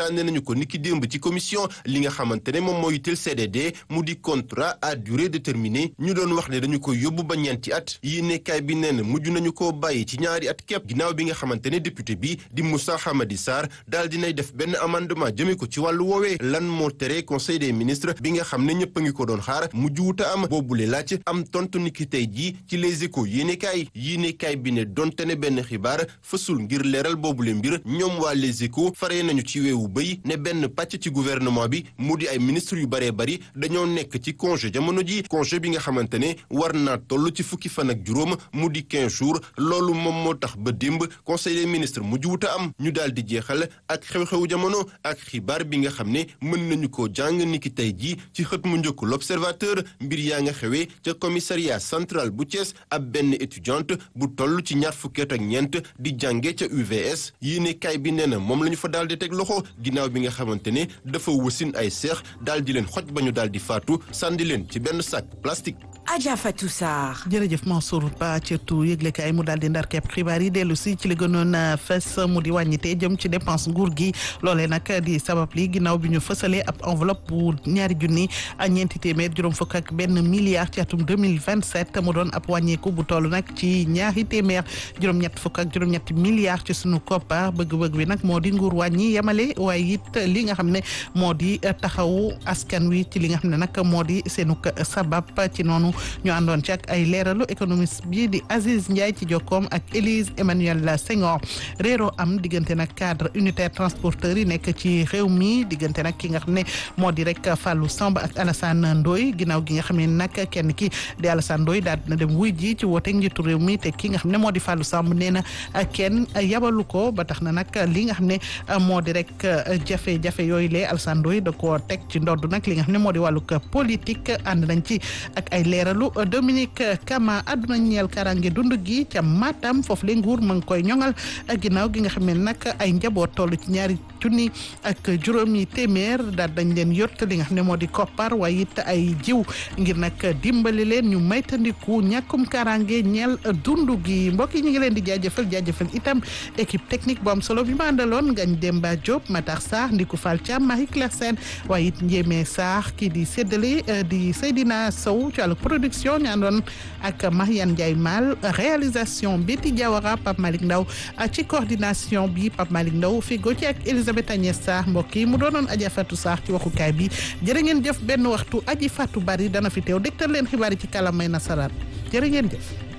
waxtaanee nañu ko niki démb ci commission li nga xamante ne moom moo yitteel CDD mu di contrat à durée déterminée ñu doon wax ne dañu ko yóbbu ba ñeenti at yéenekaay bi nee na mujj nañu koo bàyyi ci ñaari at képp ginnaaw bi nga xamante ne député bi di Moussa Hamadi Sarr daal dinay def benn amendement jëmee ko ci wàllu woowee lan moo tere conseil des ministres bi nga xam ne ñëpp a ngi ko doon xaar mujj wuta am boobule laaj am tontu niki tey jii ci les échos yéenekaay yéenekaay bi ne donte ne benn xibaar fësul ngir leeral boobule mbir ñoom waa les échos faree nañu ci weewu bëy ne benn pàcc ci gouvernement bi mu di ay ministres yu baree bari dañoo nekk ci congé jamono ji congé bi nga xamante ne war naa toll ci fukki fan ak juróom mu di 15 jours loolu moom moo tax ba démb conseil des ministres mujj wuta am ñu daal di jeexal ak xew-xewu jamono ak xibaar bi nga xam ne mën nañu ko jàng niki tey jii ci xët mu njëkk l'observateur mbir yaa nga xewee ca commissariat central bu Thiès ab benn étudiante bu toll ci ñaar fukki at ak ñeent di jànge ca UVS yéene kaay bi nee na moom la ñu fa daal di teg loxo ginnaaw bi nga xamante ne dafa wasin ay seex daal di leen xoj ba ñu daal di faatu sànni leen ci benn sac plastique. Adja Fatou Sarr. jërëjëf Mansour Ba cërtu yëglekaay mu daal di ndar kepp xibaar yi dellu si ci li gënoon fës mu di wàññite jëm ci dépense nguur gi loolee nag di sabab li ginnaaw bi ñu fësalee ab enveloppe bu ñaari junni ak ñeenti téeméer juróom fukk ak benn milliard ci atum 2027 mu doon ab wàññeeku bu toll nag ci ñaari téeméer juróom-ñett fukk ak juróom-ñetti milliards ci sunu koppar bëgg-bëgg bi nag moo di nguur wàññi yemale waaye it li nga xam ne moo di taxawu askan wi ci li nga xam ne nag moo di seenu sabab ci noonu ñu àndoon ci ak ay leeralu économiste bi di Aziz Ndiaye ci jokkoom ak Élise Emmanuel Senghor réeroo am diggante nag cadre unitaire transporteur yi nekk ci réew mi diggante nag ki nga xam ne moo di rek Fallou Samb ak Alassane Ndoye ginnaaw gi nga xam ne nag kenn ki di Alassane Ndoye daal dina dem wuy ji ci wooteeg njiitu réew mi te ki nga xam ne moo di Fallou Samb nee na kenn yabalu ko ba tax na nag li nga xam ne moo di rek jafe-jafe yooyu lee Alassane Ndoye da koo teg ci ndodd nag li nga xam ne moo di wàllug politique ànd nañ ci ak ay leeralu Dominique Kama àdduna ñeel karange dund gi ca Matam foofu le nguur ma ngi koy ñoŋal ginnaaw gi nga xam ne nag ay njaboot toll ci ñaari junni ak juróomi téeméer daal dañ leen yott li nga xam ne moo di koppar waaye it ay jiw ngir nag dimbali leen ñu maytandiku ñàkkum karange ñeel dund gi mbokk yi ñu ngi leen di jaajëfal jaajëfal itam équipe technique bu am solo bi ma àndaloon Ngagne Demba Diop Matar Sarr Ndiku Fall Thiam Marie Claire Sène waaye it Ndiémé Sarr kii di séddale di Seydina Sow ci wàllu production ñu àndoon ak Mariane Ndiaye Mal réalisation Betty Diawara Pape Malick Ndaw ci coordination bi Pape Malick Ndaw figo ci ak Elisabeth Agnès Sarr mbokk yi mu doonoon Adja Fatou Sarr ci waxukaay bi jërë ngeen jëf benn waxtu aji Fatou Bari dana fi teew dégtal leen xibaar yi ci kàllaamay nasaraan jërë ngeen jëf